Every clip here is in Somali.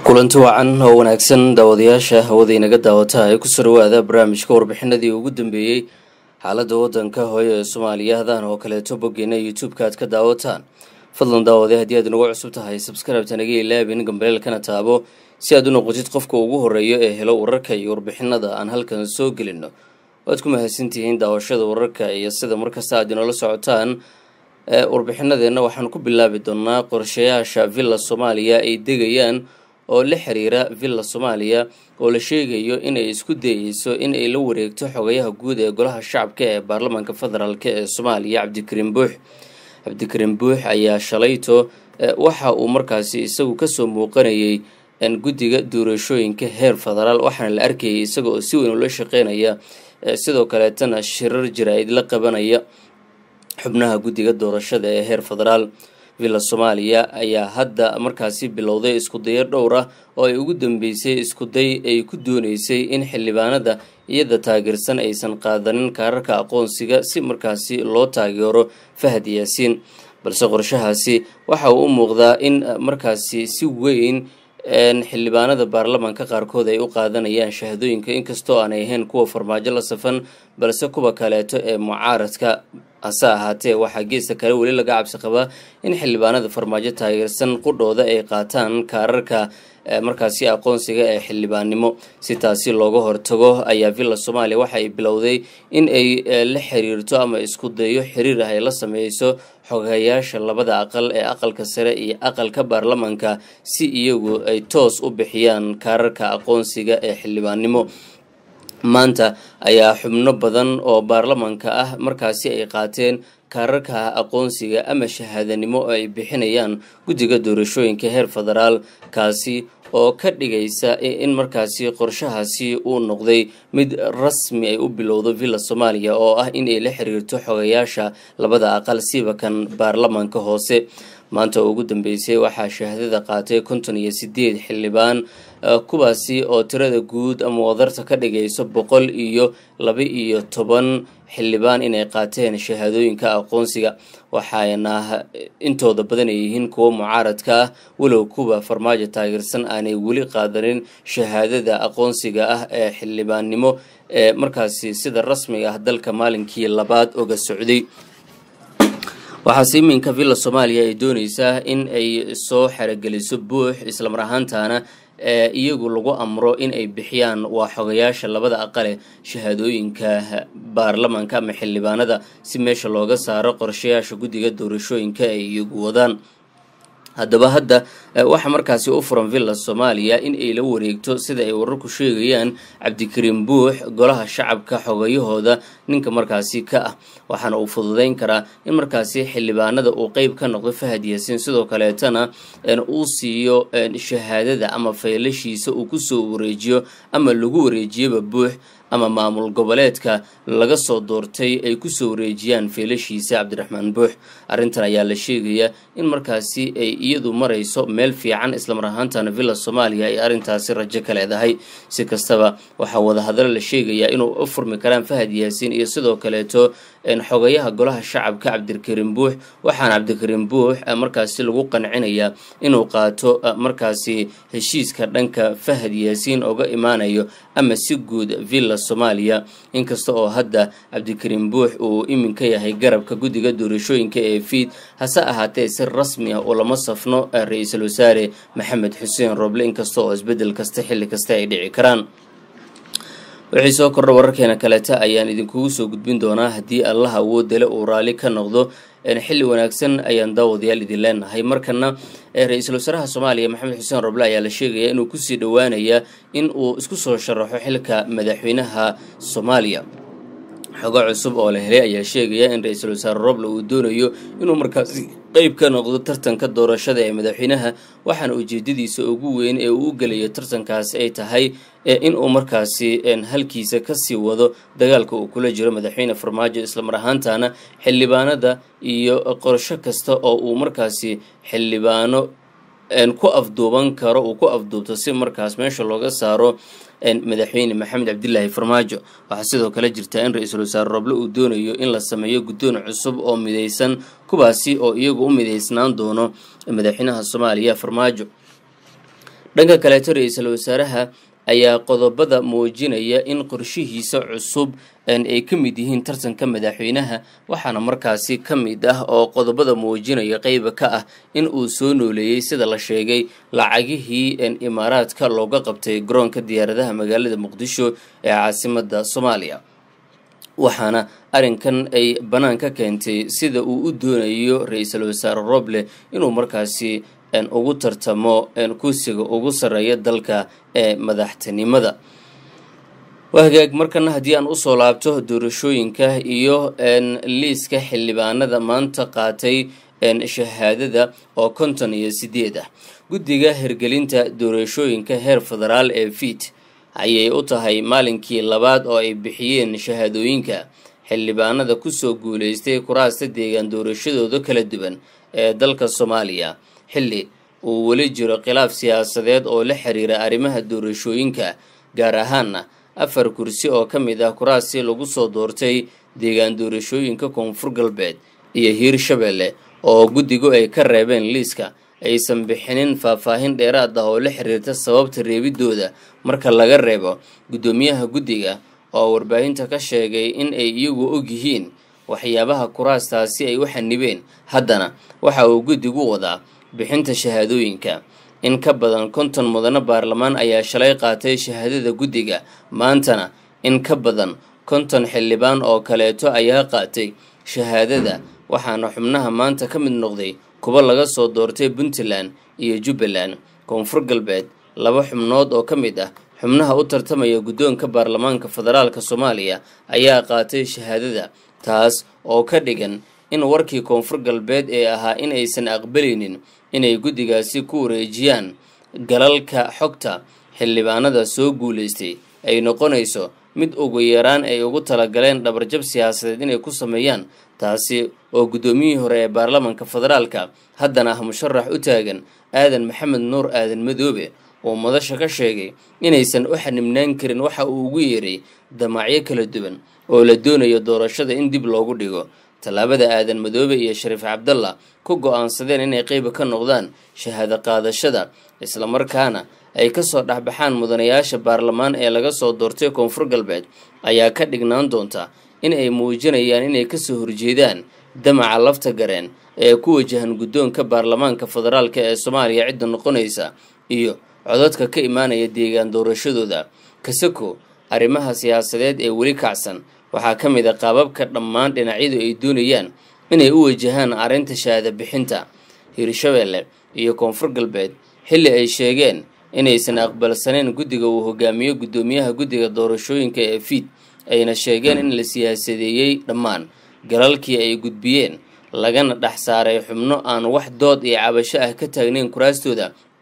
kulanti wacan oo wanaagsan daawadayaasha hawada inaga daawata ee ku soo dhawaada barnaamijka warbixinadii ugu dambeeyey xaaladda wadanka hooyo ee soomaaliya hadaan oo kaleeto boggeena youtube-ka aad ka daawataan fadlan daawade haddii aad inagu cusub tahay sabskribta naga ilaabin gambareelkana taabo si aad u noqotid qofka ugu horeeya ee helo wararka iyo warbixinada aan halkan soo gelino waad ku mahadsantihiin daawashada wararka iyo sida markasta aad inoola socotaan warbixinadeenna waxaan ku bilaabi doonaa qorshayaasha villa soomaaliya ay degayaan oo la xiriira villa soomaaliya oo la sheegayo inay isku dayeyso in ay la wareegto xogayaha guud ee golaha shacabka ee baarlamaanka federaalk ee soomaaliya cabdikariin buux cabdikariin buux ayaa shalayto waxa uu markaasi isagu kasoo muuqanayay guddiga doorashooyinka heer federaal waxaana la arkayay isaga oo si weyn ula shaqeynaya sidoo kaleetana shirar jira-id la qabanaya xubnaha guddiga doorashada ee heer federaal villa soomaaliya ayaa hadda markaasi bilowday iskudayo dhowr ah oo ay ugu dambeysay iskuday ay ku dooneysay in xildhibaanada iyada taageersan aysan qaadanin kaararka aqoonsiga si markaasi loo taageero fahad yaasiin balse qorshahaasi waxa uu u muuqdaa in markaasi si weyn xildhibaanada baarlamaanka qaarkood ay u qaadanayaan shahadooyinka inkastoo aanay ahayn kuwa farmaajo la safan balse kuwa kaleeto ee mucaaradka hase ahaatee waxaa geesta kale weli laga cabsi qabaa in xildhibaanada farmaajo taageersan qudhooda ay qaataan kaararka markaasi aqoonsiga ee xildhibaannimo si taasi looga hortago ayaa villa soomaaliya waxa ay bilowday in ay la xiriirto ama isku dayo xiriir ah ay la sameyso xogayaasha labada aqal ee aqalka sare iyo aqalka baarlamaanka si iyagu ay toos u bixiyaan kaararka aqoonsiga ee xildhibaannimo maanta ayaa xubno badan oo baarlamaanka ah markaasi ay qaateen kaararka aqoonsiga ama shahaadanimo oo ay bixinayaan guddiga doorashooyinka heer federaal kaasi oo ka dhigaysa in markaasi qorshahaasi uu noqday mid rasmi ay u bilowdo villa soomaaliya oo ah in ay la xiriirto xogayaasha labada aqal siba kan baarlamaanka hoose maanta ugu dambeysay waxaa shahaadada qaatay konton iyo sideed xildhibaan kuwaasi oo tirada guud ama wadarta ka dhigayso boqol iyo laba iyo toban xildhibaan inay qaateen shahaadooyinka aqoonsiga waxaana intooda badan ay yihiin kuwa mucaaradka ah walow kuwa farmaajo taageersan aanay weli qaadanin shahaadada aqoonsiga ah ee xildhibaannimo ee markaasi sida rasmiga ah dalka maalinkii labaad oga socday waxaase iminka villa soomaaliya ay dooneysaa in ay soo xerogeliso buux islamar ahaantaana ee iyagu lagu amro in ay bixiyaan waa xogayaasha labada aqale shahaadooyinka baarlamaanka ama xildhibaanada si meesha looga saaro qorshayaasha guddiga doorashooyinka ay iyagu wadaan haddaba hadda waxaa markaasi u furan villa soomaaliya in ay la wareegto sida ay wararku sheegayaan cabdikariin buux golaha shacabka xogayahooda ninka markaasi ka ah waxaana uu fududeyn karaa in markaasi xildhibaanada uu qeyb ka noqdo fahad yaasiin sidoo kaleetana uu siiyo shahaadada ama faylashiisa uu kusoo wareejiyo ama lagu wareejiyoba buux ama maamul goboleedka laga soo doortay ay kusoo wareejiyaan feelashiisa cabdiraxmaan buux arrintan ayaa la sheegayaa in markaasi ay iyadu marayso meel fiican islamar ahaantana villa soomaaliya ay arrintaasi rajo ka leedahay si kastaba waxaa wadahadalo la sheegayaa inuu u furmi karaan fahad yaasiin iyo sidoo kaleeto xogayaha golaha shacabka cabdikariin buux waxaana cabdikariin buux markaasi lagu qancinayaa inuu qaato markaasi heshiiska dhanka fahad yaasiin oga imaanayo ama si guud villa soomaaliya inkasta oo hadda cabdikariin buux uu iminka yahay garabka guddiga doorashooyinka ee fiid hase ahaatee si rasmi ah ulama safno ra-iisul wasaare maxamed xuseen rooble inkasta oo isbeddel kasta xilli kasta ay dhici karaan wixii soo kordha wararkeena kaleeta ayaan idinkugu soo gudbin doonaa haddii allah awoodale uu raalli ka noqdo xilli wanaagsan ayaan daawadayaal idin leenahay markana ra-iisul wasaaraha soomaaliya maxamed xuseen roble ayaa la sheegaya inuu kusii dhowaanaya in uu isku soo sharaxo xilka madaxweynaha soomaaliya xogo cusub oo la helay ayaa sheegaya in ra-iisul wasaare roble uu doonayo inuu markaasi qeyb ka noqdo tartanka doorashada ee madaxweynaha waxaana ujeedadiisa ugu weyn ee uu u gelayo tartankaas ay tahay in uu markaasi halkiisa kasii wado dagaalka uu kula jiro madaxweyne farmaajo islamar ahaantana xildhibaanada iyo qorsho kasta oo uu markaasi xildhibaano ku afduuban karo uu ku afduubto si markaas meesha looga saaro madaxweyne maxamed cabdilaahi farmaajo waxaa sidoo kale jirta in ra-iisul wasaare roble uu doonayo in la sameeyo guddoon cusub oo midaysan kuwaasi oo iyagu u midaysnaan doono madaxweynaha soomaaliya farmaajo dhanka kaleeto ra-iisul wasaaraha ayaa qodobada muujinaya in qorshihiisa cusub ay ka mid yihiin tartanka madaxweynaha waxaana markaasi ka mid ah oo qodobada muujinaya qeyba ka ah in uu soo nooleeyey sida la sheegay lacagihii imaaraadka looga qabtay garoonka diyaaradaha magaalada muqdisho ee caasimada soomaaliya waxaana arrinkan ay bannaan ka keentay sida uu u doonayo ra-iisul wasaare roble inuu markaasi ugu tartamo kursiga ugu sarreeya dalka ee madaxtinimada wahagaag markana haddii aan usoo laabto doorashooyinka iyo liiska xildhibaanada maanta qaatay shahaadada oo konton iyo sideed ah guddiga hirgelinta doorashooyinka heer federaal ee fiit ayay u tahay maalinkii labaad oo ay bixiyeen shahaadooyinka xildhibaanada kusoo guuleystay kuraasta deegaan doorashadooda kala duwan ee dalka soomaaliya xilli uu weli jiro khilaaf siyaasadeed oo la xiriira arrimaha doorashooyinka gaar ahaana afar kursi oo ka mid ah kuraastii lagu soo doortay deegaan doorashooyinka koonfur galbeed iyo hiirshabelle oo guddigu ay ka reebeen liiska aysan bixinin faahfaahin dheeraad ah oo la xiriirta sababta reebidooda marka laga reebo guddoomiyaha guddiga oo warbaahinta ka sheegay in ay iyagu og yihiin waxyaabaha kuraastaasi ay u xanibeen haddana waxa uu guddigu wadaa bixinta shahaadooyinka in ka badan konton mudano baarlamaan ayaa shalay qaatay shahaadada guddiga maantana in ka badan konton xildhibaan oo kaleeto ayaa qaatay shahaadada waxaana xubnaha maanta ka mid noqday kuwa laga soo doortay puntland iyo jubbaland koonfur galbeed laba xubnood oo ka mid ah xubnaha u tartamaya guddoonka baarlamaanka federaalka soomaaliya ayaa qaatay shahaadada taas oo ka dhigan in warkii koonfur galbeed ee ahaa in aysan aqbalaynin inay guddigaasi ku wareejiyaan galalka xogta xildhibaanada soo guulaystay ay noqonayso mid ugu yaraan ay ugu talagaleen dhabarjab siyaasadeed inay ku sameeyaan taasi oo guddoomiyihii hore ee baarlamaanka federaalka haddana ah musharax u taagan aadan maxamed nuur aadan madoobe oo madasha ka sheegay inaysan u xanibnaan karin waxa uu ugu yeeray damacyo kala duwan oo la doonayo doorashada in dib loogu dhigo tallaabada aadan madoobe iyo shariif cabdalla ku go-aansadeen inay qeyba ka noqdaan shahaado qaadashada islamarkaana ay kasoo dhexbaxaan mudanayaasha baarlamaan ee laga soo doortay koonfur galbeed ayaa ka dhignaan doonta in ay muujinayaan inay kasoo horjeedaan damaca lafta gareen ee ku wajahan guddoonka baarlamaanka federaalka ee soomaaliya cidda noqonaysa iyo codadka ka imaanaya deegaan doorashadooda kasako arrimaha siyaasadeed ee weli kacsan waxaa ka mid a qaababka dhammaan dhinacyadu ay doonayaan inay u wajahaan arrinta shahaada bixinta hiirshabelle iyo koonfur galbeed xilli ay sheegeen inaysan aqbalsaneyn guddiga uu hogaamiyo guddoomiyaha guddiga doorashooyinka ee fiid ayna sheegeen in la siyaasadeeyey dhammaan galalkii ay gudbiyeen lagana dhex saaray xubno aan wax dood iyo cabasho ah ka taagnayn kuraastooda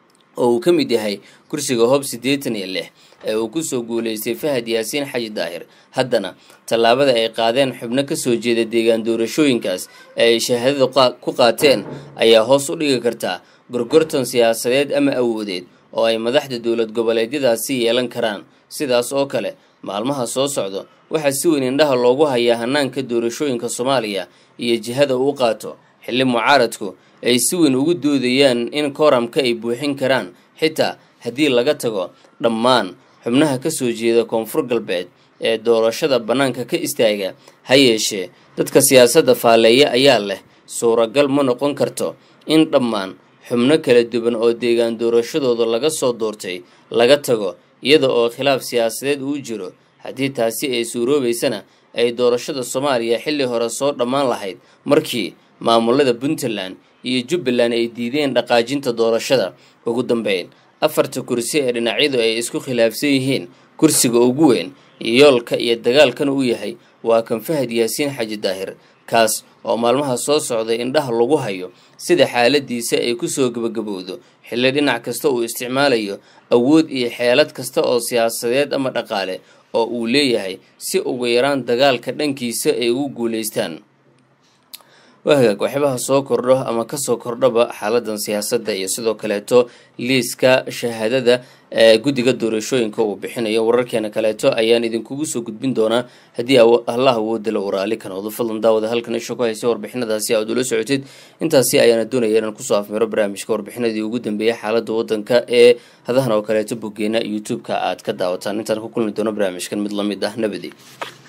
oo uu ka mid yahay kursiga hoob siddeetan iyo lix ee uu kusoo guulaystay fahad yaasiin xaji daahir haddana tallaabada ay qaadeen xubno kasoo jeeda deegaan doorashooyinkaas ee ay shahaadada ku qaateen ayaa hoos u dhigi kartaa gorgortan siyaasadeed ama awoodeed oo ay madaxda dowlad goboleedyadaasi yeelan karaan sidaas oo kale maalmaha soo socdo waxaa si weyn indhaha loogu hayaa hanaanka doorashooyinka soomaaliya iyo jihada uu qaato xilli mucaaradku ay si weyn ugu doodayaan in kooramka ay buuxin karaan xitaa haddii laga tago dhammaan xubnaha kasoo jeeda koonfur galbeed ee doorashada bannaanka ka istaaga ha yeeshee dadka siyaasadda faalleeya ayaa leh suuragal ma noqon karto in dhammaan xubno kala duwan oo deegaan doorashadooda laga soo doortay laga tago iyada oo khilaaf siyaasadeed uu jiro haddii taasi ay suuroobaysana ay doorashada soomaaliya xilli hore soo dhammaan lahayd markii maamulada puntland iyo jubbaland ay diideen dhaqaajinta doorashada ugu dambeyn afarta kursi ee dhinacyadu ay isku khilaafsan yihiin kursiga ugu weyn yoolka iyo dagaalkan uu yahay waa kan fahad yaasiin xaji daahir kaas oo maalmaha soo socday indhaha lagu hayo sida xaaladiisa ay kusoo gebagabowdo xilli dhinac kasta uu isticmaalayo awood iyo xeelad kasta oo siyaasadeed ama dhaqaale oo uu leeyahay si ugu yaraan dagaalka dhankiisa ay ugu guulaystaan waa hagaag waxyaabaha soo kordho ama kasoo kordhaba xaaladan siyaasadda iyo sidoo kaleeto liiska shahaadada ee guddiga doorashooyinka uu bixinayo wararkeena kaleeto ayaan idinkugu soo gudbin doonaa haddii allah awoodala uu raali ka noqdo fadlan daawada halkan isha ku haysa warbixinadaasi aad ula socotid intaasi ayaana doonaya inaan kusoo afmiro barnaamijka warbixinadii ugu dambeeyay xaaladda wadanka ee hadahan oo kaleeto boggeena youtube-ka aad ka daawataan intaan ku kulmi doono barnaamijkan mid lamid ah nabadi